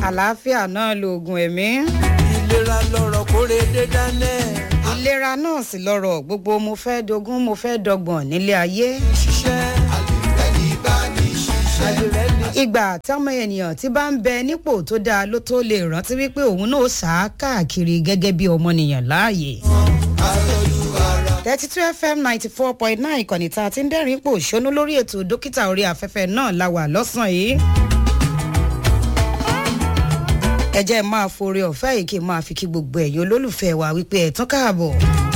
àlàáfíà náà lóògùn ẹ̀mí. ìlera lọ̀rọ̀ kóre dé dánẹ́. ìlera náà sì lọ́rọ̀ gbogbo mo fẹ́ dogún mo fẹ́ dọgbọ̀n nílé ayé. ṣiṣẹ́ àdìrẹ́ ní bá ní ṣiṣẹ́. àdìrẹ́ ní ìgbà táwọn ènìyàn tí bá ń bẹ nípò tó dáa ló tó lè rántí wípé òun náà sá káàkiri gẹ́gẹ́ bí ọmọnìyàn láàyè. àtọ́jú ara. thirty two fm ninety four point nine ìkànnì tá a ti ń dẹ́rìn pò ṣónú lórí ètò dókítà orí afẹ́fẹ́ náà la wà lọ́sàn-án yìí. ẹ jẹ́ máa forí ọ̀fẹ́ yìí kí n máa fi kí gbogbo ẹ̀yin olólùfẹ́ wa wípé ẹ̀ tán káàbọ̀.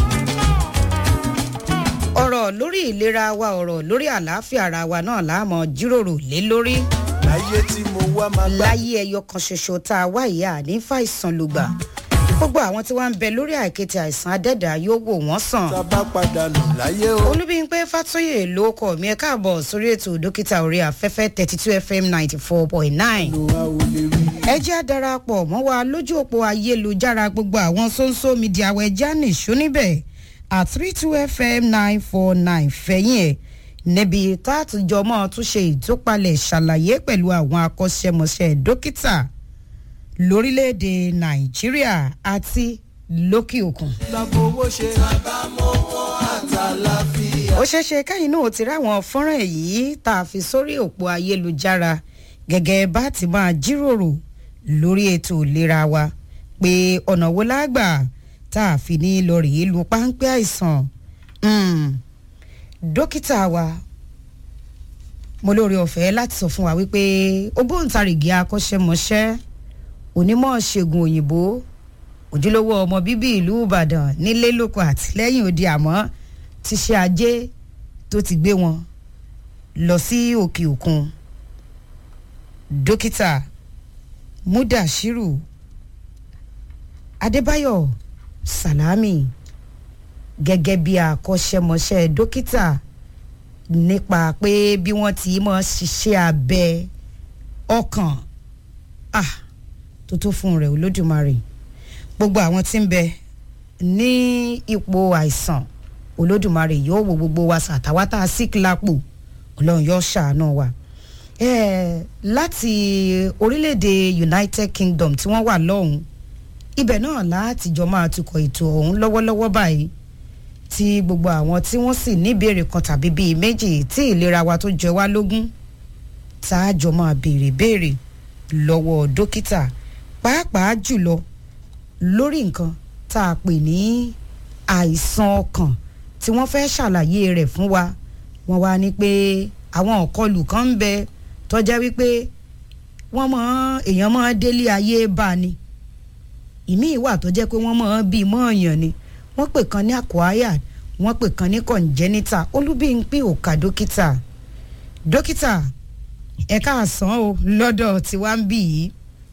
ọ̀rọ̀ lórí ìlera wa ọ̀rọ̀ lórí àlàáfíà ara wa náà láàmú jíròrò lé lórí láyé tí mo wá máa bá. láyé ẹyọ kan ṣoṣo tá a wá ìyá ní fàìsàn lùgbà gbogbo àwọn tí wọ́n ń bẹ lórí àìkété àìsàn adẹ́dà yóò wò wọ́n sàn. tá a bá padà lọ láyé o. olúbíyìnpé fàtóyè ló kọ mi ẹ káàbọ̀ sórí ètò dókítà orí afẹ́fẹ́ thirty two fm ninety four point nine. lo a ò lè rí. ẹ jẹ́ àdarapọ̀ mọ́ wa lójú òpó ayélujára gbogbo àwọn sóńsó mídíà àwọn ẹja nìṣó níbẹ̀ at three two fm nine four nine fẹ̀yìn ẹ̀ níbi tá a tún jọ mọ́ tún ṣe ìtúpalẹ̀ ṣàlàyé pẹ̀lú àwọn akọ́ṣẹ́mọṣẹ́ dókítà lórílẹ̀‐èdè nàìjíríà àti lókè òkun. lábọ̀ owó ṣe. bàbá mọ́wọ́ àtàlàfíà. ó ṣeéṣe káyìn náà ti ráwọn fọ́nrán èyí tá a fi sórí òpó ayélujára gẹ́gẹ́ bá ti máa jíròrò lórí ètò ìlera wa pé ọ̀nà wo lágbà tá a fi ní lọ rèé lu páńpẹ́ àìsàn Mm. dókítà wa mo lóore ọ̀fẹ́ láti sọ fún wa wípé ògbóǹtarìgì akọ́ṣẹ́mọṣẹ́ onímọ̀ ṣègùn òyìnbó ojúlówó ọmọ bíbí ìlú ìbàdàn nílé lóko àtìlẹ́yìn òde àmọ́ ti ṣe ajé tó ti gbé wọn lọ sí òkè òkun dókítà mudashiru adébáyọ̀ salami gẹ́gẹ́ bí akọ́ṣẹ́mọṣẹ́ dókítà nípa pé bí wọ́n ti mọ̀ ṣiṣẹ́ abẹ ọkàn ah tó tó fún rẹ̀ olódùmarè gbogbo àwọn tí ń bẹ ní ipò àìsàn olódùmarè yóò wo gbogbo wa sàtàwátà sick lápò ọlọ́run yóò ṣàánú wa eh, láti orílẹ̀-èdè united kingdom tí wọ́n wà lọ́hùn ibẹ̀ náà láti jọ máa tukọ̀ ètò ọ̀hún lọ́wọ́lọ́wọ́ báyìí tí gbogbo àwọn tí wọ́n sì níbèrè kan tàbí bíi méjì tí ìlera wa tó jẹ wá lógún tá a jọ máa béèrè béèrè lọ́wọ́ dókítà pàápàá jùlọ lórí nǹkan tá a pè ní àìsàn ọkàn tí wọ́n fẹ́ ṣàlàyé rẹ̀ fún wa wọ́n wá ní pé àwọn ọ̀kọlù kan ń bẹ tọ́já wípé wọ́n mọ èèyàn mọ́ délé ayé bá ni ìmíì wà tó jẹ́ pé wọ́n mọ̀ ọ́n bíi mọ́ọ̀yàn ni wọ́n pè kan ní acquired wọ́n pè kan ní congenital olúbíńpín òkà dókítà dókítà ẹ̀ka àsán o lọ́dọ̀ tí wàá ń bì yìí.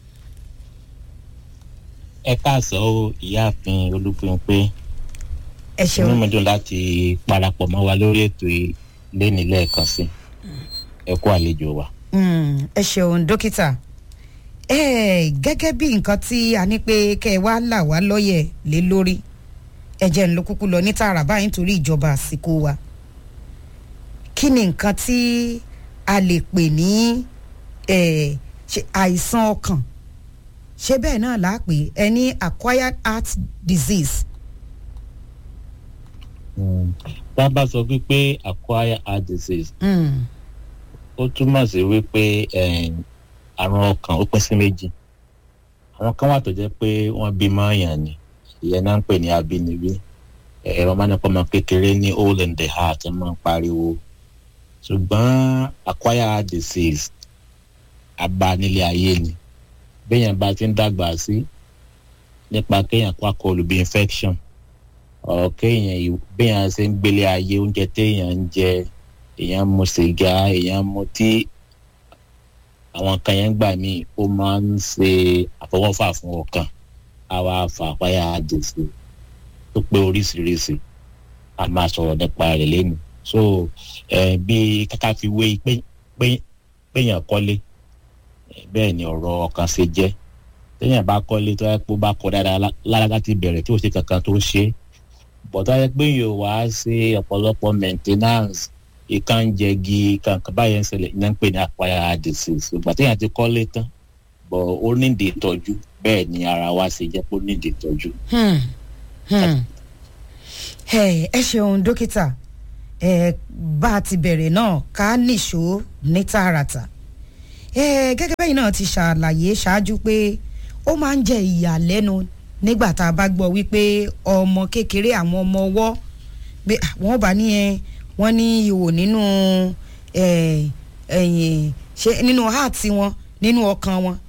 ẹ káàsán o ìyáàfin olúpinpé ẹ inú ṣeun mi dùn láti parapọ̀ mọ́ wa lórí ètò yìí lénìí lẹ́ẹ̀kan sí ẹ kú àlejò wa. Mm, ẹ ṣeun dókítà ẹ gẹ́gẹ́ bí nǹkan tí a ní pé kẹ́ ẹ wá là wá lọ́yẹ̀ lé lórí ẹ jẹ́ ń lo kúkú lọ ní tààrà báyìí nítorí ìjọba àsìkò wa kí ni nǹkan tí a lè pè ní eh, ṣe àìsàn ọkàn ṣé bẹ́ẹ̀ náà là á pè é ní acquired heart disease. tá a bá sọ wípé acquire heart disease Mm, ó túmọ̀ sí wípé eh, àrùn ọkàn ó pín sí méjì àwọn kan wà tó jẹ́ pé wọ́n bí mọ́ọ̀yàn ni ìyẹn náà ń pè ní abínibí ẹ̀rọ máa ń pọ̀ mọ́ kékeré ní hole in the heart ẹ̀ máa ń pariwo ṣùgbọ́n acquire heart disease àbá nílé ayé ni béèyàn bá ti ń dàgbà sí nípa kéèyàn kó àkọlù bí infection ọ̀ kéèyàn ì- béèyàn ṣe ń gbélé ayé oúnjẹ téèyàn ń jẹ èèyàn mu sìgá èèyàn mu tí àwọn kan yẹn gbà míì ó máa ń ṣe àfọwọ́fà fún ọkàn àwa fàpáyà àdèsè tó pé oríṣiríṣi a máa sọ̀rọ̀ nípa rẹ̀ lẹ́nu so eh, bí káká fi wé pé pé péyàn kọ́lé eh, bẹ́ẹ̀ ni ọ̀rọ̀ ọkàn ṣe jẹ́ téèyàn bá kọ́lé tó yẹ kó bá kọ́ dáadáa lá- lára láti bẹ̀rẹ̀ tí ò ṣe kankan tó ṣe é bọ̀dá yẹ pé yóò wá ṣe ọ̀pọ̀lọpọ̀ maintenance ìkànjẹgi kankan báyẹn ń ṣẹlẹ̀ ìyẹn ń pè ní acquired disease ìgbà téèyàn ti kọ́lé tán bọ̀ ó nídìí ìtọ́jú bẹ́ẹ̀ ni ara wa ṣe jẹ́ pé ó nídìí ìtọ́jú. Hmm. Hmm. ẹ ẹ ṣeun dókítà ẹ bá a ti bẹ̀rẹ̀ náà ká nìṣó ní tààràtà ẹ gẹ́gẹ́ bẹ́yìn náà ti ṣàlàyé ṣáájú pé ó máa ń jẹ́ ìyàlẹ́nu nígbà tá a bá gbọ́ wípé ọmọ kékeré àwọn ọmọ ọwọ́ pé ah, wọ́n bá ní ẹ wọ́n ní ihò nínú ẹ, ẹ̀yìn ṣe nínú heart wọn nínú ọkàn wọn